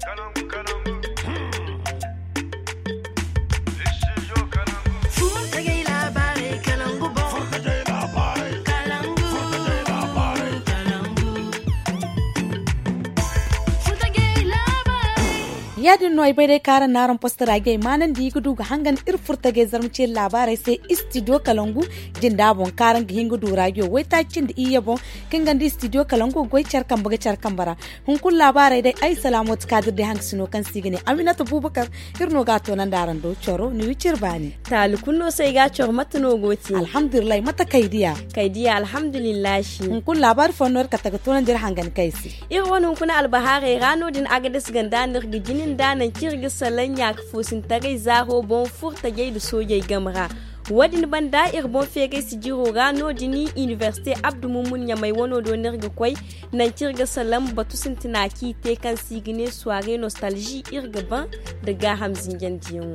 yadin no bai dai karan naron postara gai manan di gudu ga hangan ir furta gai zarmce labarai sai studio kalangu jin dabon karan ga hingu du radio wai ta cin da iya bon kin gandi studio kalangu goi charkan buga charkan bara hun kun labarai dai ai salamu ta kadir da hang sino kan sigine aminata bubakar irno ga to nan daran do choro ni wicir bani tali kunno sai ga choro mata no goti alhamdulillah mata kaidiya kaidiya alhamdulillah shi hun kun labar fonor ka taga to nan jir hangan kaisi ir wani kuna albahare rano din agadis ganda nirgi jinin danan kirgi salan ya fusin tagai zaho bon furta gai da soyai gamra wadin ban da'ir bon fege si jiro rano dini université abdu mumun ya mai wano do nirga kwai nan kirga salam batu sintinaki te kan sigine soirée nostalgie irga ban da ga hamzin jandiyan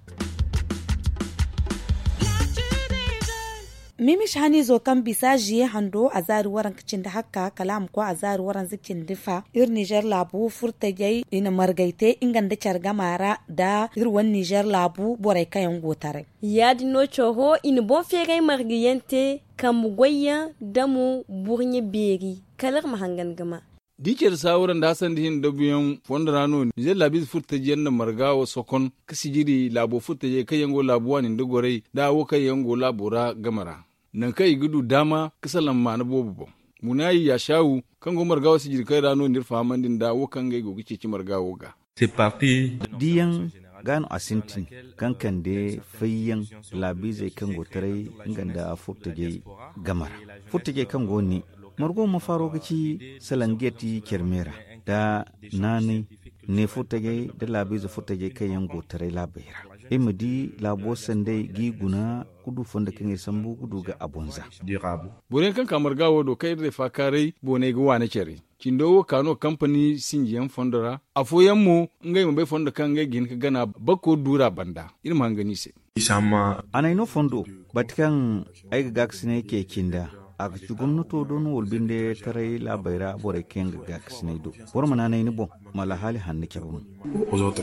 mimish hani zo kan bisa jiye hando a zari waran kicin da haka kalam ko a zari waran zikin difa ir niger labu furta gai ina margaite ingan da carga mara da irwan niger labu borai kayan gotare ya dino choho in bon fere margiyente kan goyya damu burnye beri kalar mahangan gama diker sawuran da hasan dihin da biyan fonda rano nijar labis furta jiyan da margawa sokon kasi jiri labo furta je kayango labuwa ni dogorai da wo kayango labura gamara nan kai gudu dama kasalan ma na bobu bon munayi ya shawu kan go margawa si jiri kai rano nir fahamandin da wo kan gai go gice ci margawo ga c'est parti diyan gano asintin kan kan de fayyan labize kan go tare inganda furta je gamara furta je kan go ni margo ma faro gaci salangeti kermera da nani ne futage da labizu futage kai yan gotare labera ima di labo sande gi guna kudu fonda kan sambu kudu ga abonza durable boren kan kamar gawo do kai da fakarai bone ga wane cere kindo wo kano company sinjiyan fondora afoyan mu ngai mu bai fonda kan ngai gin ka gana bako dura banda irin hangani se isama anai no fondo batkan ai ga gaksine ke kinda aka ci gwamnato don wolbinde tarai labaira bore ken ga gaksine do bor mana nay ni bon mala hali hanne kebum aux autres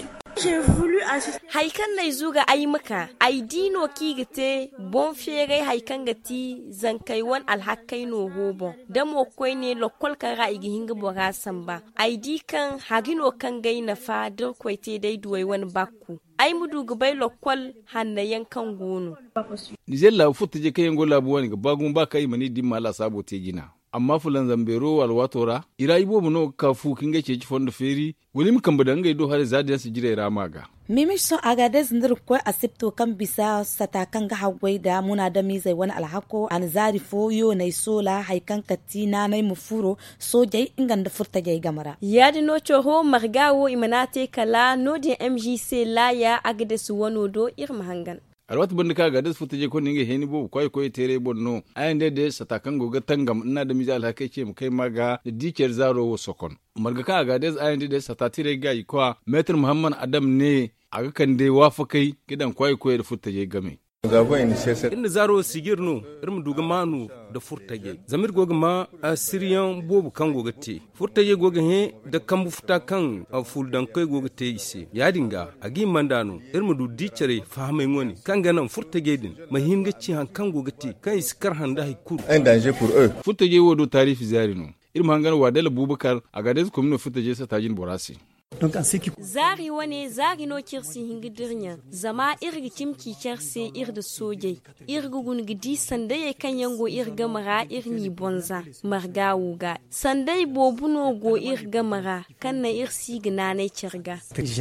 haikan nai zuga ai maka ai dino kigite bon fere haikan gati zankai wan alhakai no hobo da mo koi ne lokol ka ra igi hinga bora samba ai di kan hagino kan gai na fa dir koi te dai duwai wani bakku ai mudu gubai lokol hannayen kan gono nijar la futa je kayango labuwa ni ga bagun ba kai mani dimma la sabo te gina amma fulan zambero walwatora ira ibo no ka fu kinga ce ci fondo feri wani mu kamba dangai do har zadi su jira rama ga mimish son agade zindir ko asipto kan bisa sata kan ga hagwai da muna da mizai wani alhako an zari fo yo nai sola haikan katina nai mufuro sojai ingan da furta gai gamara yadi no choho margawo imanate kala no de mgc la ya agade su wano do irma hangan alwat banda ka ga das futa je ko ninge heni bo koy koy tere bonno ayan de de satakan go ga tangam ina da mija alhaka ce mu kai maga da diker zaro wo sokon marga ka ga des ayan de de satatire ga ko metr muhammad adam ne aga kan de wafa kai gidan koy koy da futa je game inda zaro sigir no irin duga manu da furtage zamir goga ma a siriyan bobu kan goga te furtage goga he da kambu futa kan a fuldan kai goga te ise ya dinga a gi mandano irin du dicere fahamai ngoni kan ganan furtage din mahim ga ci han kan goga te kan iskar handa hay kur un danger pour eux futa je wodo tarifi zarino irin hangar wadala bubakar a gades komino futa je satajin borasi zari wane zari no kirsi hingi dirnya zama irgi kimki kerse ir da soje irgi gun gidi sandai kan yango irga mara irni bonza marga wuga sandai bobuno go irga mara kan na irsi gina ne cirga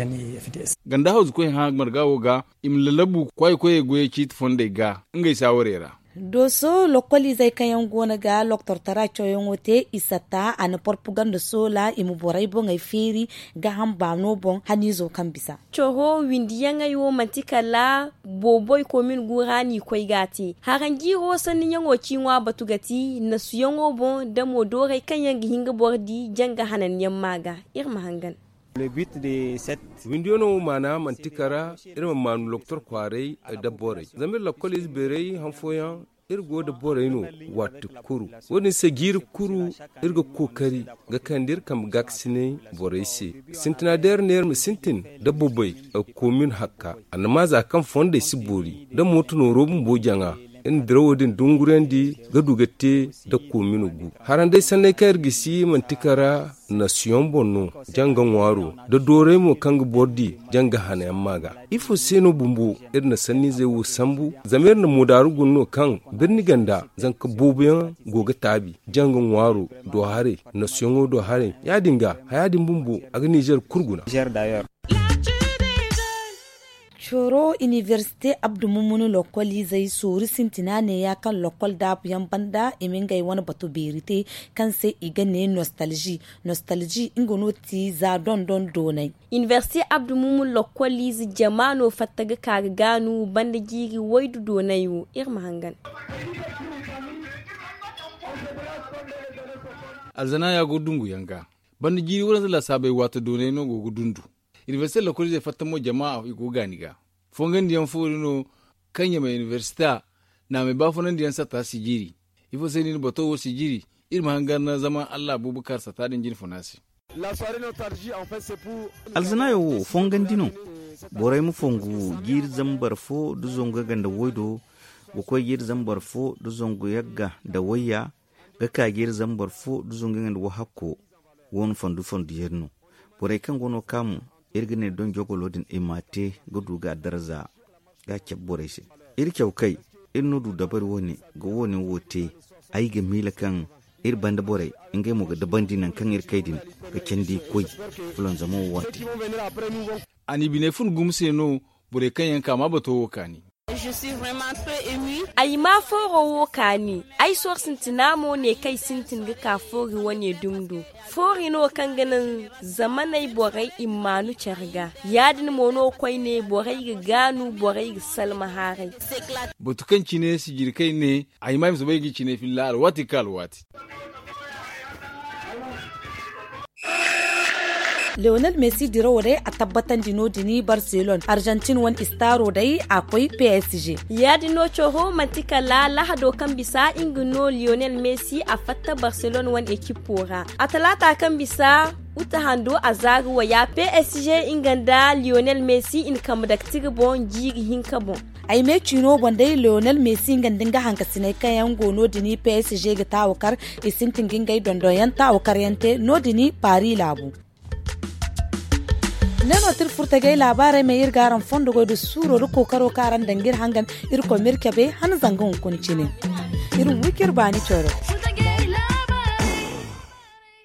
ganda hausa koyin ha marga wuga im lalabu kwai koye goye kit fonde ga ngai sawarera doso lokoli zai kayan gona ga loktor tara coyon wote isata ana porpugan da sola imu borai bon ai feri ga han ba no bon hani zo kan bisa coho windiyan ayo mantika la boboy komin gurani koi gati haran giro sanin yango kinwa batu gati na su yango bon da mo dore kan yanga hinga bordi janga hanan yammaga irma hangan Le but de cette windono mana mantikara irin manu loktor kwarai da bore zamir la kolis berei hanfoyan irgo da boraino watu kuru wani se giri kuru irga kokari ga kandir kam gaksine boraise sintina der ner mi sintin da bobai a komin hakka anama za kan fonda si bori da motu no robun bojanga in dirawodin dungurendi ga dugate da kominu gu haran dai sanai kayar gisi mantikara nasiyon bonno janga waro da dore mo kanga bordi janga hanayan maga ifo seno bumbu irna sanni zai wu sambu zamir na mudaru gunno kan birni ganda zanka bobiyan goga tabi janga waro do hare nasiyon do hare ya dinga hayadin bumbu a ga Niger kurguna coro université abdu mumunu lokoli zai sori sintina ne ya kan lokol da yan banda imin gai wani batu berite kan sai iga ne nostalgie nostalgie ingono ti za don don donai université abdu mumun lokoli zi jamano fattaga kaga ganu banda jiri waidu donayu irma hangan alzana ya go dungu yanga banda jiri wurin zala sabai wata donai no go dundu université la kuli zai fatta mo jama'a igo ganiga fongan diyan fori no kanya mai universita na mai bafunan diyan sata sigiri ifo sai ni bato wo sigiri irma hangar na zama Allah Abubakar sata din jin funasi alzanayo fongan dino borai mu fongu gir zambar fo du zonga ganda woido ko gir zambar fo du zongo yagga da waya ga ka gir zambar fo du zonga ganda wo hakko won fondu fondu yerno borai kan gono kamu irgine don jogolodin imate gudu ga darza ga kyabbore shi ir kyau kai ir nudu dabar woni ga woni wote ai ga mila kan ir banda bore ingai mu ga daban dinan kan ir kaidin ga kendi koi fulon zamo wati ani bine fun gumse no bure kan yanka ma bato wokani Je suis vraiment très émue. ai ma foro wo kani ai sor sintinamo ne kai sintin ga ka fori wane dumdu fori no kan ganin zamanai borai imanu charga yadin mono kwai ne borai ga ganu borai ga salma harai batu kan cine sigiri kai ne ai mai bai gi cine filla al wati kal wati Lionel Messi diro dai a tabbatan dino dini Barcelona Argentine wani istaro dai akwai PSG yadi no choho mantika la lahado kan bisa ingino lionel messi a fatta barcelona wani ekipora a talata kan bisa uta hando a zagawa ya psg inganda lionel messi in kam da bon jiri hinka bon ai me cino bandai Lionel Messi gandin ga hanka sinai kayan gono dini PSG ga tawakar isintin gingai dondoyan tawakar yante no dini Paris labu neno tir furtage labarai mai irgaran fondo go da suro ru kokaro karan dangir hangan irko mirkabe han zangan kuncine irin wikir bani choro